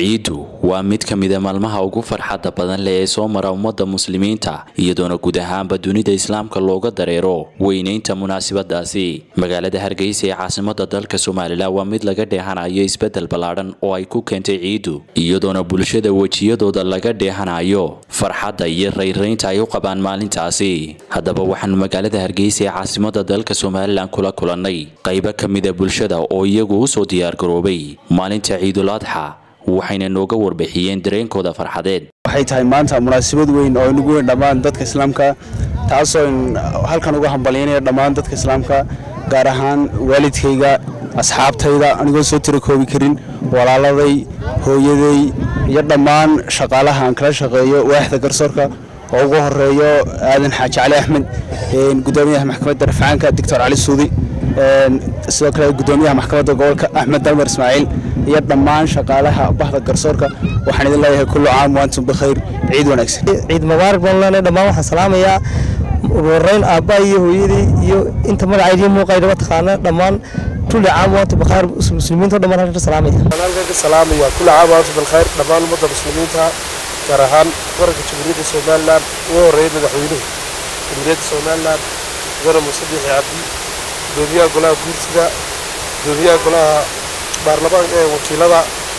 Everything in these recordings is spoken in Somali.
ciidu waa mid ka mida maalmaha ugu farxadda badan leh ee soo mara ummadda muslimiinta iyadoona guud ahaanba dunida islaamka looga dareero weynaynta munaasabadaasi magaalada hargeysa ee caasimada dalka somalilan waa mid laga dheehanayo isbedel ballaadhan oo ay ku keentay ciidu iyadoona bulshada wejiyadooda laga dheehanayo farxadda iyo rayraynta ay u qabaan maalintaasi haddaba waxaanu magaalada hargeysa ee caasimada dalka somalilan kula kulannay qaybo ka mida bulshada oo iyagu usoo diyaargaroobay maalinta ciidul adxa waxayna nooga warbixiyeen dareenkooda farxadeed waxay tahay maanta munaasabad weyn oo inagu weyn dhammaan dadka islaamka taasoo halkan uga hambalyaynaya dhammaan dadka islaamka gaar ahaan waalidkayga asxaabtayda anigoo soo tira koobi karin walaaladay hooyaday iyo dhammaan shaqaalaha aan kala shaqeeyo waaxda garsoorka oo ugu horeeyo aadan xaaji cali axmed gudoomiyaha maxkamadda rafcaanka doctor cali suudi sidoo kale gudoomiyaha maxkamadda gobolka axmed dalmar ismaaciil iyo dhammaan shaqaalaha bahda garsoorka waxaan idin leeyahay kullu caam waantum bikhayr ciid wanaagsan ciid mubaarak baan leenahay dhammaan waxaan salaamayaa ugu horreyn aabba iyo hooyadii iyo inta magacaydiyo muuqaydaba taqaana dhammaan kulli caam waantum bikhayr muslimiinta dhammaan halkan ka salaamaya halkan ka salaamaya kulli caam waantum bilkhayr dhammaan ummadda muslimiinta gaar ahaan qaranka jamhuuriyadda somalilan ugu horreeyay madaxweynuhu jamhuuriyadda somalilan mudane muuse biixi cabdi gudoomiyaha golaha guurtida gudoomiyaha golaha baarlamaanka ee wakiilada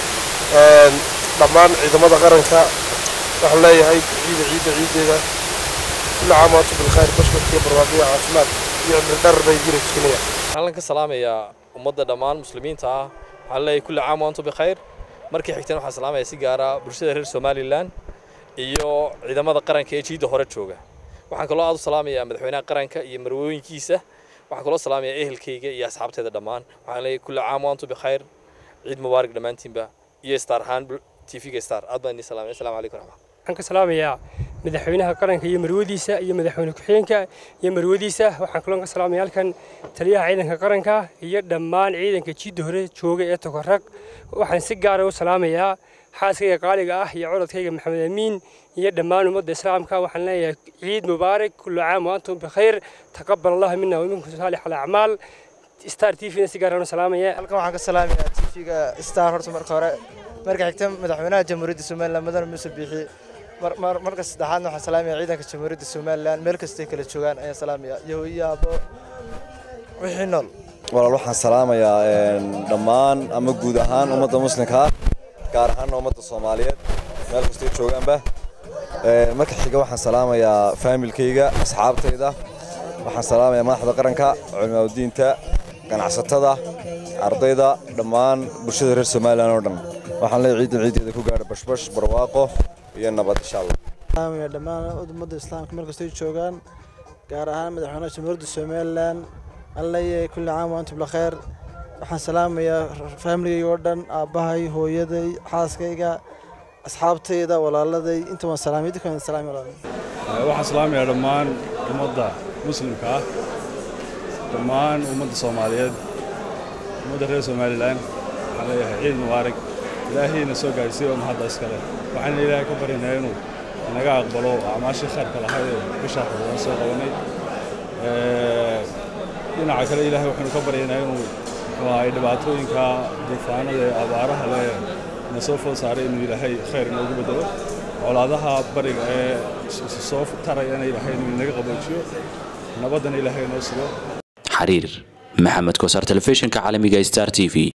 dhammaan ciidamada qaranka waxaan leeyahay ciida ciidda ciiddeeda kulli caam waantum bilkhayr bashbarkiyo barwaaqo iyo caafimaad iyo cimri dhar bay jira keenaya waxaan ka salaamayaa ummadda dhammaan muslimiinta ah waxaan leeyahay kulli caam waantum bikhayr markii xigtana waxaan salaamaya si gaara bulshada reer somalilan iyo ciidamada qaranka ee jiidda hore jooga waxaan kaloo aad u salaamayaa madaxweynaha qaranka iyo marwooyinkiisa waxaan kaloo salaamayaa ehelkayga iyo asxaabteeda dhammaan waxaan leeyahay kulli caam waantum bikhayr ciid mubaarak dhammaantiinba iyo star ahaan tvga star aad baan idin salaamay assalamu calaykum raxmat waxaan ka salaamayaa madaxweynaha qaranka iyo marwadiisa iyo madaxweyne ku-xigeenka iyo marwadiisa waxaan kaloo ka salaamaya halkan taliyaha ciidanka qaranka iyo dhammaan ciidanka jiidda hore jooga ee tokorag waxaan si gaara u salaamayaa xaaskayga qaaliga ah iyo codadkayga maxamed amiin iyo dhammaan ummadda islaamka waxaan leeyahay ciid mubaarak kullu caam waantum bikhayr taqabal allahu mina waminkum saalix alacmaal star t v-na si gaar u salaamaya halkan waxaan ka salaamayaa t v-ga star horta marka hore marka xigta madaxweynaha jamhuuriyadda somalilan mudane muuse biixi marka saddexaadna waxaan salaamaya ciidanka jamhuuriyadda somalilan meel kastay kala joogaan ayaan salaamaya iyo hooyo aabo wixii nool walaal waxaan salaamayaa dhammaan ama guud ahaan ummadda muslimka ah gaar ahaanna ummadda soomaaliyeed meel kastay joogaanba marka xiga waxaan salaamayaa faamilkayga asxaabtayda waxaan salaamayaa madaxda qaranka culimaadudiinta ganacsatada ardayda dhammaan bulshada reer somalilan oo dhan waxaan leeyahay ciidan ciideeda ku gaadha bashbash barwaaqo iyo nabad insha allah salaamaya dhammaan ummadda islaamka meel kastay joogaan gaar ahaan madaxweynaha jamhuuriyadda somalilan aan leeyahay kulli caam waantum bilkhayr waxaan salaamayaa faamiligayga oo dhan aabbahay hooyaday xaaskayga asxaabtayda walaaladay inta waan salaamay idinka waan salaamay walaaladay waxaan salaamayaa dhammaan ummadda muslimka ah dhammaan ummadda soomaaliyeed ummadda reer somalilan waxaan leeyahay ciid mubaarak ilaahayna soo gaadhsiiy oo mahadda iskale waxaana ilaahay ka baryaynaa inuu naga aqbalo acmaashii khayrka lahayd ee bishaa xudaan soo qabanay dhinaca kale ilaahay waxaynu ka baryaynaa inuu ay dhibaatooyinka duufaanada ee abaaraha leh na soo food saaray inuu ilaahay khayr inoogu bedelo colaadaha bariga ee soo tarayana ilaahay inuu inaga qaboojiyo nabaddana ilaahay inoo sugo xariir maxamed kosaar telefishinka caalamiga star t v